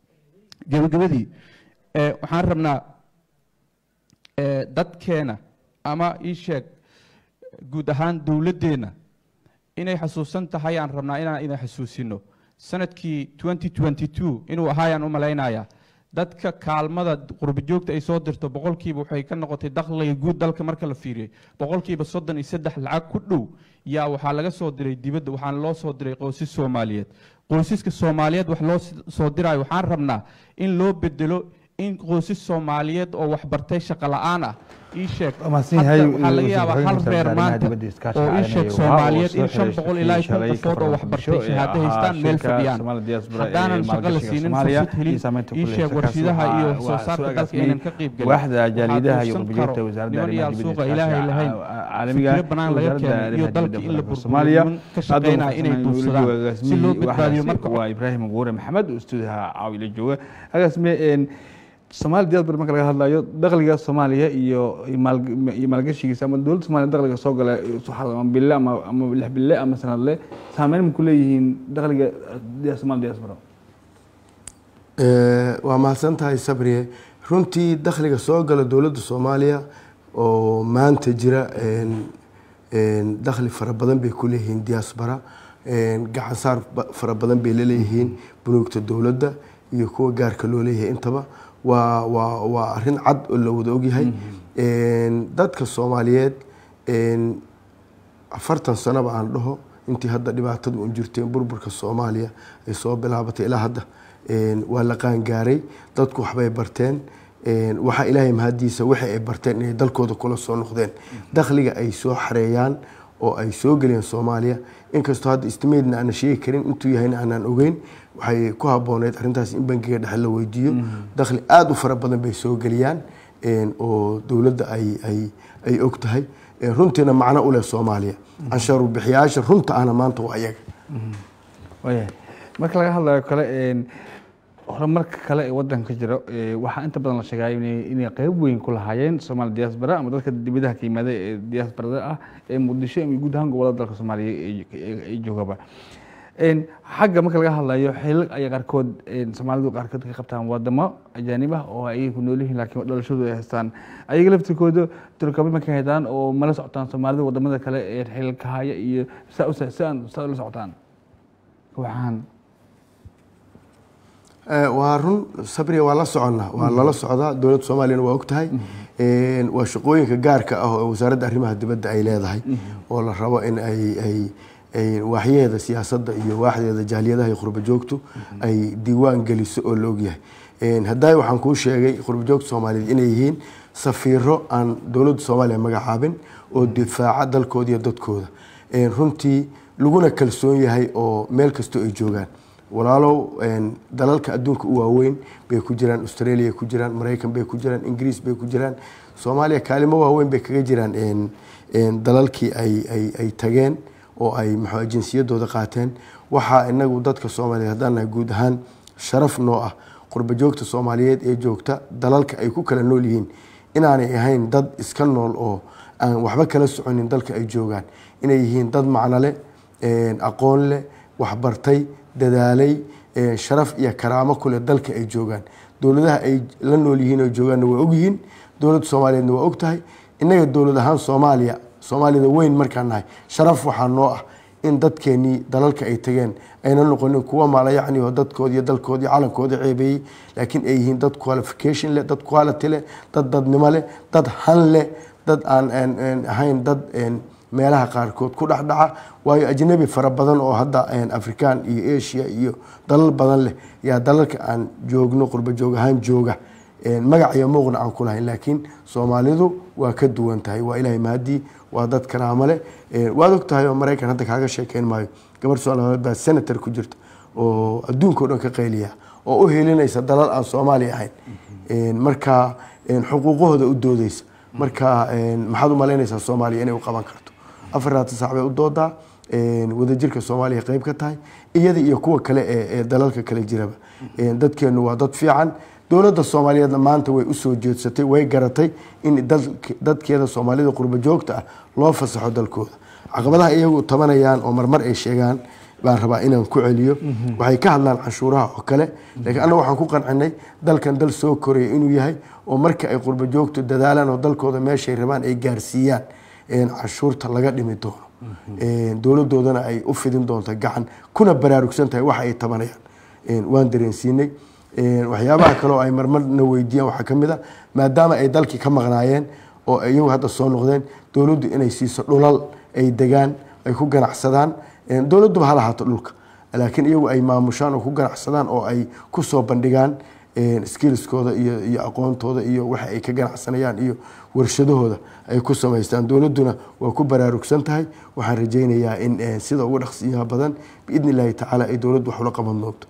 gebagabadii eh, waxaan rabnaa eh, dadkeena ama ii sheeg guud ahaan dowladdeenna inay xasuusan tahay aan rabnaa inaan idin xasuusino sanadkii 2022 inuu ahaayaan u malaynayaa dadka kaalmada qurbajoogta ay soo dirto boqolkiiba waxay ka noqotay dakhliga guud dalka marka la fiiriyey boqolkiiba soddon iyo saddex lacag ku dhow yaa waxaa laga soo diray dibadda waxaana loo soo diray qoysas soomaaliyeed qoysaska soomaaliyeed wax loo soo dirayo waxaan rabnaa in loo bedelo in qoysas soomaaliyeed oo waxbartay shaqo la-aan ah ii sheeg waxaa laga yaabaa hal reer maanta oo ii sheeg soomaaliyeed in shan boqol ilaa iyo kun qofood oo waxbartay shahaado haystaan meel fadhiyaan haddaanan shaqo la siinin fursad helin ii sheeg warshidaha iyo wax soo saarka dalka inaan ka qayb gelin waaxda jaalidaha iyo qurbajoogta wasaaradda niman yaal arrimaha suuqa dibadda ilaahay lahayn caalamiga fikiro banaan laga keenay iyo dalka in la Soomaaliya burburiyo ka shaqeynaya inay duufsadaan si loo badbaadiyo marka waa ibraahim guure maxamed oo stuudiyaha caawila jooga agaasme soomaali diaspora marka laga hadlayo dakhliga soomaaliya iyo maal- iyo maalgashigiisa ama dowladda soomaaliya dakhliga soo gala ama bille ama ama lix bille ama sanadle saameyn ma ku leeyihiin dakhliga dia- soomaali diaspora Eh, waa mahadsan tahay sabriye runtii dakhliga soo gala dowladda soomaaliya oo maanta jira een- een dakhli fara badan bay ku leeyihiin diaspora een gacan saar ba- fara badan bay la leeyihiin bunuugta dowladda iyo kuwa gaarka loo leeyahay intaba waa waa waa arrin cad oo la wada ogyahay Een, dadka soomaaliyeed een, afartan sanoba aan dhaho intii hadda dhibaatadu un jirteen burburka soomaaliya ay soo bilaabatay ilaa hadda een, waa la qaangaaray dadku waxbay barteen een, waxaa ilaahay mahadiisa wixii ay barteen inay dalkooda kula soo noqdeen dakhliga ay soo xareeyaan oo ay soo geliyeen soomaaliya inkastoo hadda istimeedna aanan sheegi karin intuu yahayna aanan ogeyn waxay ku habooneyd arrintaas in bangiga dhexe la weydiiyo dakhli aada u fara badan bay soo geliyaan een, oo dowladda ay ay ay og tahay Een, runtiina macno u leh soomaaliya cansharu bixiyaasha runta ahna maanta waa iyaga waayahay marka laga hadlayo kale een, horumarka kale ee wadanka ka jira ee, waxaa inta badan la sheegaya inay inay qeyb weyn ku lahaayeen soomaali diaspora ama dadka dibadaha ka yimaada ee diasporada ah ee muqdisho iyo guud ahaan gobolada dalka soomaaliya ay- ay ay joogaba Een, xagga marka laga hadlayo xilal ay qaarkood een, soomaalidu qaarkood ka qabtaan wadamo ajaanib ah oo ay ku nool yihiin laakiin dhalashadu ay haystaan ayaga laftirkooda turkaba ma ka heydaan oo mala socotaan soomaalida wadamada kale ee xilalka haya iyo saa u saan saa ula socotaan waxaan Eh, waa run sabriya waa la soconnaa waa lala socdaa dowladda soomaaliyana waa og tahay Een, waa shaqooyinka gaarka ah oo wasaaradda arrimaha dibadda ay leedahay oo la rabo in ay ay ay waaxyaheeda siyaasadda iyo waaxdeeda jaaliyadaha iyo qurba joogtu ay diiwaan geliso oo la ogyahay Een, haddaay waxaan kuu sheegay qurba joogta soomaaliyeed inay yihiin safiiro aan dowladda soomaaliya magacaabin oo difaaca dalkooda iyo dadkooda Een, runtii laguna kalsoon yahay oo meel kastoo ay joogaan walaalow een, dalalka adduunka u waaweyn bay ku jiraan australia ku jiraan maraykan bay ku jiraan ingiriis bay ku jiraan soomaaliya kaalimo waaweyn bay kaga jiraan een, een, dalalkii ay, ay, ay tageen oo ay maxaa jinsiyadooda qaateen waxaa inagu dadka soomaaliyeed haddaan nahay guud ahaan sharaf noo ah qurba joogta soomaaliyeed ee joogta dalalka ay ku kala nool yihiin inaanay ahayn dad iska nool oo aan waxba kala soconin dalka ay joogaan inay yihiin dad macno leh een, aqoon leh waxbartay dadaalay ee, sharaf iyo karaamo kuleh dalka ay joogaan dowladaha ay la nool yihiin oo joogaanna waa ogyihiin dowladda soomaaliyeedna waa og tahay innaga dowlad ahaan soomaaliya soomaalida weyn markaan nahay sharaf waxaa noo ah in dadkeenii dalalka ay tageen ayna noqonin kuwa maalayacni oo dadkoodi iyo dalkoodi calankooda ceebeeyey laakiin ay yihiin dad qualification leh dad quality leh dad dadnimo leh dad han leh dad aan aan- aan ahayn dad een, meelaha qaarkood ku dhexdhaca waayo ajnabi fara badan oo hadda een, afrikaan iyo asia iyo dalal badan leh yaa dalalka aan joogno qurba joog ahaan jooga Een, magac iyo muuqna aan ku lahayn laakiin soomaalidu waa ka duwan tahay waa ilaahay mahadii waa dad karaamo leh Een, waad og tahay oo maraykan hadda kaaga sheekeyn maayo gabar soomaaliyeed baa senator ku jirta oo adduunka o dhan ka qayliya oo u helinaysa dalal aan soomaali ahayn Een, marka een, xuquuqahooda u doodeysa marka een, maxaad u malaynaysaa soomaaliya inay u qaban karto afarlaatan saac bay u doodaa een, wadajirka soomaaliya qayb ka tahay iyada iyo kuwa kale ee ee dalalka kale jiraba Een, dadkeenu waa dad fiican dowladda soomaaliyeedna maanta way usoo jeedsatay way garatay in dalk- dadkeeda soomaalida qurba joogta ah loo fasaxo dalkooda caqabadaha iyagu tabanayaan oo marmar ay sheegaan baan rabaa inaan ku celiyo waxay ka hadlaan canshuuraha oo kale laakiin annaga waxaan ku qancinay dalkan dal soo koraya inuu yahay oo marka ay qurba joogtu dadaalaan oo dalkooda meeshay rabaan ay gaarsiiyaan canshuurta laga dhimi doono dowladoodana ay u fidin doonto gacan kuna baraarugsan tahay waxa ay tabanayaan waan dareensiinay waxyaabaha kale oo ay marmarna weydiiyaan waxaa ka mid a maadaama ay dalkii ka maqnaayeen oo iyagu hadda soo noqdeen dowladdu inay siiso dhulal ay degaan ay ku ganacsadaan dowladduba ha lahaato dhulka laakiin iyagu ay maamushaan oo ku ganacsadaan oo ay ku soo bandhigaan skillskooda iyo iyo aqoontooda iyo waxa ay ka ganacsanayaan iyo warshadahooda ay ku samaystaan dowladduna waa ku baraarugsan tahay waxaan rajaynayaa in sida ugu dhaqsiyaha badan biidni illaahi tacaala ay dowladdu wax ula qaban doonto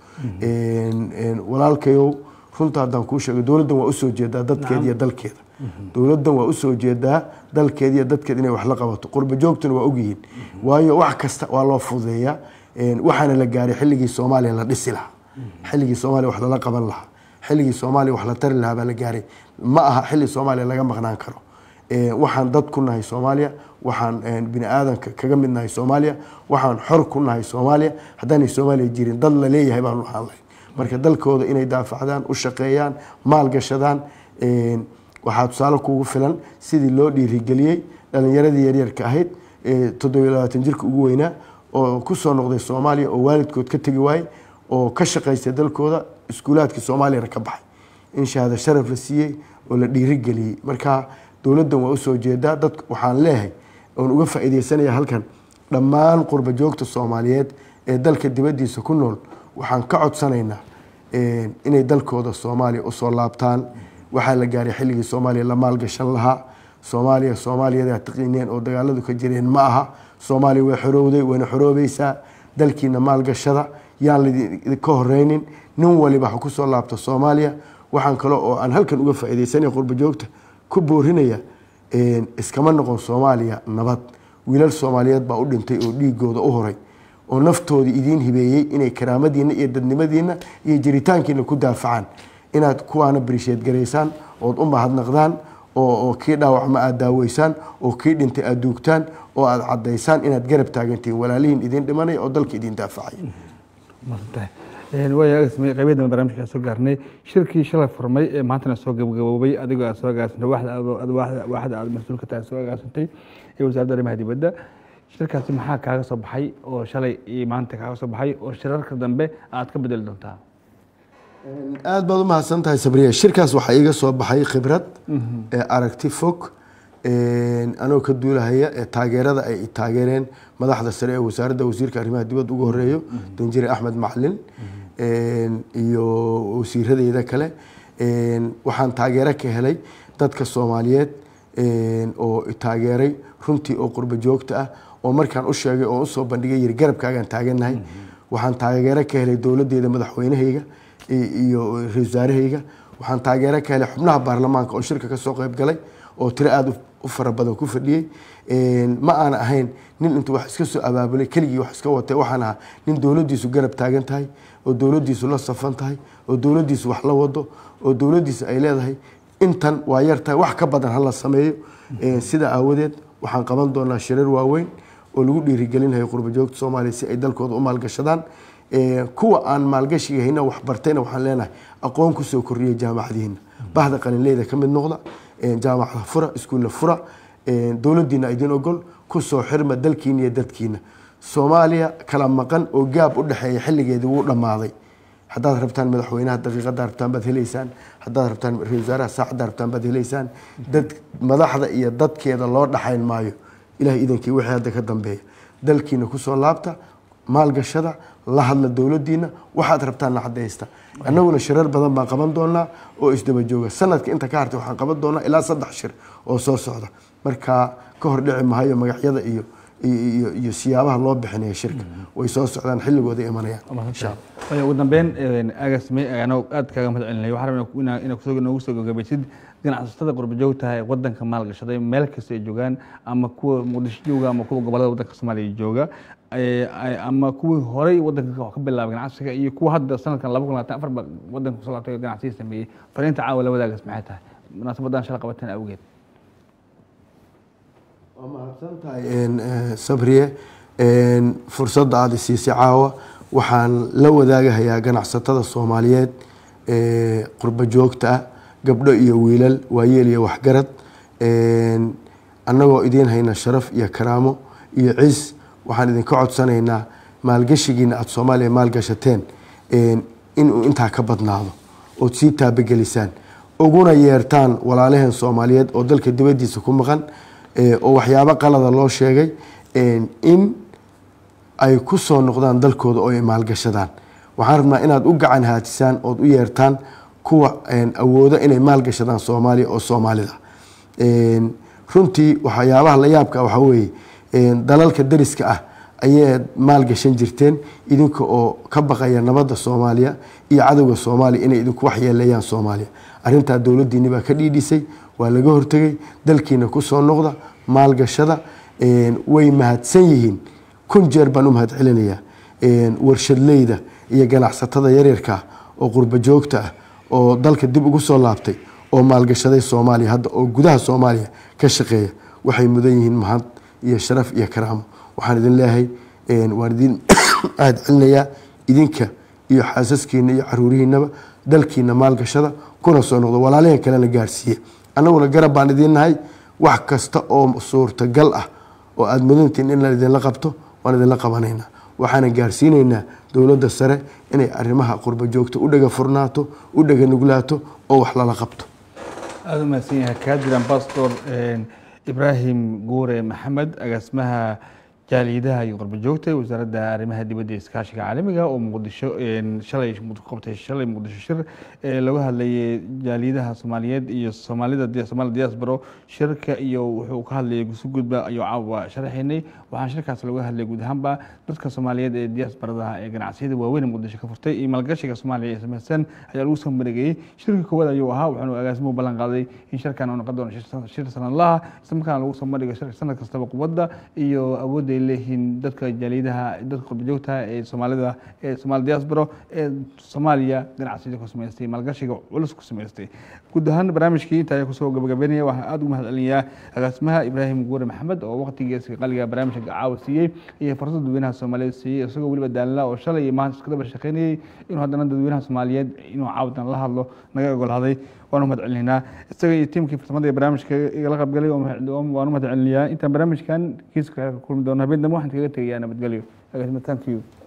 walaalkayow runta haddaan kuu sheego dowladdan waa usoo jeedaa dadkeeda iyo dalkeeda dowladdan waa usoo jeedaa dalkeeda iyo dadkeeda inay wax la qabato qurba joogtuna waa ogyihiin waayo wax kasta waa loo fududeeyaa waxaana la gaaray xilligii soomaaliya la dhisi lahaa xilligii soomaaliya wax lala qaban lahaa xilligii soomaaliya wax la tari lahaa baa la gaaray ma aha xilli soomaaliya laga maqnaan karo waxaan dad ku nahay soomaaliya waxaan bini aadanka kaga mid nahay soomaaliya waxaan xor ku nahay soomaaliya haddaanay soomaaliya jirin dad la leeyahay baanu ahaan lahay marka dalkooda inay daafacdaan u shaqeeyaan maalgashadaan waxaa tusaale kugu filan sidii loo dhiirigeliyey dhalinyaradii yaryarka ahayd toddobiyo labaatan jirka ugu weynaa oo kusoo noqday soomaaliya oo waalidkood ka tegi waayey oo ka shaqaystay dalkooda iskuulaadkii soomaaliyana ka baxay in shahaado sharaf la siiyey oo la dhiirigeliyey marka dowladdan waa usoo jeedaa dad waxaan leeyahay oon uga faa'iideysanaya halkan dhammaan qurba joogta soomaaliyeed ee dalka dibaddiisa ku nool waxaan ka codsanaynaa inay dalkooda soomaaliya usoo laabtaan waxaa la gaaray xilligii soomaaliya la maalgashan lahaa soomaaliya soomaaliyada taqiineen oo dagaaladu ka jireen ma aha soomaaliya way xorowday wayna xoroobaysaa dalkiina maalgashada yaan laidinka horeynin nin waliba ha kusoo laabto soomaaliya waxaan kale oo aan halkan uga faa'iideysanaya qurba joogta ku boorinaya iskama noqon soomaaliya nabad wiilal soomaaliyeed baa u dhintay oo dhiigooda u horay oo naftoodii idiin hibeeyey inay karaamadiina iyo dadnimadiina iyo jiritaankiina ku daafacaan inaad kuwaana barisheed garaysaan ood u mahadnaqdaan oo kii dhaawacma aad daaweysaan oo kii dhintay aad duugtaan oo aad cadaysaan inaad garab taagantihiin walaalihiin idin dhimanaya oo dalka idin daafacaya qaybada dambe barnaamijka soo gaarnay shirkii shalay furmay ee maantana soo gabagaboobay adigoo aad soo agaasantay waaxda aad mas-uulka tahay soo agaasantay ee wasaaradda arrimaha dibadda shirkaasi maxaa kaaga soo baxay oo shalay iyo maanta kaaga soo baxay oo shirarka dambe aad ka bedeli doontaa aada baad u mahadsan tahay sabriya shirkaas waxaa iiga soo baxay khibrad aragti fog anoo ka duulahaya ee taageerada ay taageereen madaxda sare ee wasaaradda wasiirka arrimaha dibadda ugu horeeyo danjire axmed macalin iyo wasiiradeyda kale waxaan taageero ka helay dadka soomaaliyeed oo taageeray runtii oo qurba joogta ah oo markaan u sheegay oo usoo bandhigay yiri garabkaagaan taagannahay waxaan taageero ka helay dowladdeeda madaxweynahayga iyo ra-isul wasaarahayga waxaan taageero ka helay xubnaha baarlamaanka oo shirka ka soo qayb galay oo tiro aada u fara badan ku fadhiyey ma aana ahayn nin intuu wax iska soo abaabulay keligii wax iska watay waxaan ahaa nin dowladdiisu garab taagan tahay oo dowladdiisu la safan tahay oo dowladdiisu wax la wado oo dowladdiisu ay leedahay intan waa yar tahay wax ka badan hala sameeyo sida aawadeed waxaan qaban doonaa shirar waaweyn oo lagu dhiirigelinayo qurba joogta soomaaliya si ay dalkooda u maalgashadaan kuwa aan maalgashiga hayna waxbartayna waxaan leenahay aqoon kusoo kordhiya jaamacadihiina bahda qalinleyda ka mid noqda jaamacada fura iskuulla fura dowladdiina idin ogol kusoo xirma dalkiina iyo dadkiina soomaaliya kala maqan oo gaab u dhexeeya xilligeedii wuu dhammaaday haddaad rabtaan madaxweynaha daqiiqada rabtaan baad heleysaan haddaad rabtaan ra-isul wasaaraha saacadda rabtaan baad heleysaan dad madaxda iyo dadkeeda loo dhaxayn maayo ilaah idankii wixii hadda ka dambeeya dalkiina kusoo laabta maalgashada la hadla dowladdiina waxaad rabtaanna cadaysta annaguna shirar badan baan qaban doonaa oo isdaba jooga sanadka inta ka hartay waxaan qaban doonaa ilaa saddex shir oo soo socda marka ka hor dhici mahayo magacyada iyo iyo iyo siyaabaha loo bixinaya shirka way soo socdaan xilligooda imanayaan insha allah ugu dambeyn agasme anoo aad kaaga mahad celinay waxaan rabnaa inaa kusoo noogu soo gagabaysid ganacsatada qurba joogtaha ee wadanka maalgashaday meel kasta ay joogaan ama kuwa muqdisho jooga ama kuwa gobolada wadanka soomaaliya jooga ama kuwii horey wadanka wax ka bilaabay ganacsiga iyo kuwa hadda sanadkan laba kun labaatan afar ba wadanka kusoo laabtay ganacsiga sameeyey fariinta caawa la wadaagas maxay tahay munaasabadan shala qabateen awgeed waa mahadsan tahay sabriye fursadda aada isiisay caawa waxaan la wadaagahayaa ganacsatada soomaaliyeed qurba joogta ah gabdho iyo wiilal waayeel iyo waxgarad annagoo idiin hayna sharaf iyo karaamo iyo cis waxaan idinka codsanaynaa maalgashigiina aada soomaaliya maalgashateen inuu intaa ka badnaado ood sii taabagelisaan uguna yeertaan walaalaheen soomaaliyeed oo dalka dibadiisa ku maqan oo waxyaabo qalada loo sheegay in ay ku soo noqdaan dalkooda oo ay maalgashadaan waxaan rabnaa inaad u gacan haatisaan ood u yeertaan kuwa awooda inay maalgashadaan soomaaliya oo soomaalida runtii waxyaabaha la yaabka waxaa weeye dalalka dariska ah ayay maalgashan jirteen idinka oo ka baqaya nabadda soomaaliya iyo cadowga soomaaliya inay idinku waxyeeleeyaan soomaaliya arrintaa dowladdiini baa ka dhiidhisay waa laga hortegay dalkiina kusoo noqda maalgashada way mahadsan yihiin kun jeer baan u mahad celinayaa warshadleyda iyo ganacsatada yaryarka oo qurba joogta ah oo dalka dib ugu soo laabtay oo maalgashaday soomaaliya hadda oo gudaha soomaaliya ka shaqeeya waxay mudan yihiin mahad iyo sharaf iyo karaamo waxaan idin leeyahay waan idin mahad celinayaa idinka iyo xaasaskiina iyo caruurihiinaba dalkiina maalgashada kuna soo noqdo walaalaheen kalena gaarsiiye annaguna garab baan idiin nahay wax kasta oo suurtagal ah oo aada mudantiin in la idinla qabto waan idinla qabanaynaa waxaana gaarsiinaynaa dowladda sare inay arrimaha qurba joogta u dhaga furnaato u dhaga nuglaato oo wax lala qabto aada u mahadsan yahay kaadir ambassador ibraahim guure maxamed agaasimaha jaaliyadaha iyo qurba joogta ee wasaaradda arrimaha dibadda iskaashiga caalamiga oo muqdisho shalay qabtay shalay muqdisho shir ee laga hadlayay jaaliyadaha soomaaliyeed iyo soomaalida somaali diaspora shirka iyo wuxuu ka hadlayay gusi gudba ayuu caawa sharaxaynay waxaan shirkaas laga hadlayay guud ahaanba dadka soomaaliyeed ee diasporada ee ganacsiyada waaweyn muqdisho ka furtay iyo maalgashiga soomaaliya ee samaysan ayaa lagu soo mareegayey shirka koowaad ayuu ahaa waxaanu agaasimuhu ballan qaaday in shirkan uu noqon doono shir sanadlaha isla markaana lagu soo marigo sanad kastaba quwadda iyo awoodda ay leeyihiin dadka jaaliyadaha dadka qurbajoogta ee soomaalida ee soomaali diaspora ee soomaaliya ganacsiyada ku samaystay maalgashiga culus ku samaystay guud ahaan barnaamijkii inta ayaa kusoo gabagabeynaya waxaan aada ugu mahad celinayaa agaasimaha ibraahim guure maxamed oo waqtigiisa qaliga barnaamijka caawa siiyey iyo fursad dadweynaha soomaaliyeed siiyey isagoo weliba daalila oo shalay iyo maanta iskadaba shaqeynayay inuu haddana dadweynaha soomaaliyeed inuu caawadan la hadlo naga ogolaaday waanu mahad celinaynaa isaga iyo tiimkii farsamada ee barnaamijka igala qaybgalay waanu mahad celinayaa intaan barnaamijkan kiiska kulmi doono habeen dambe waxaan kaga tegayaa nabadgelyo agaasima thank you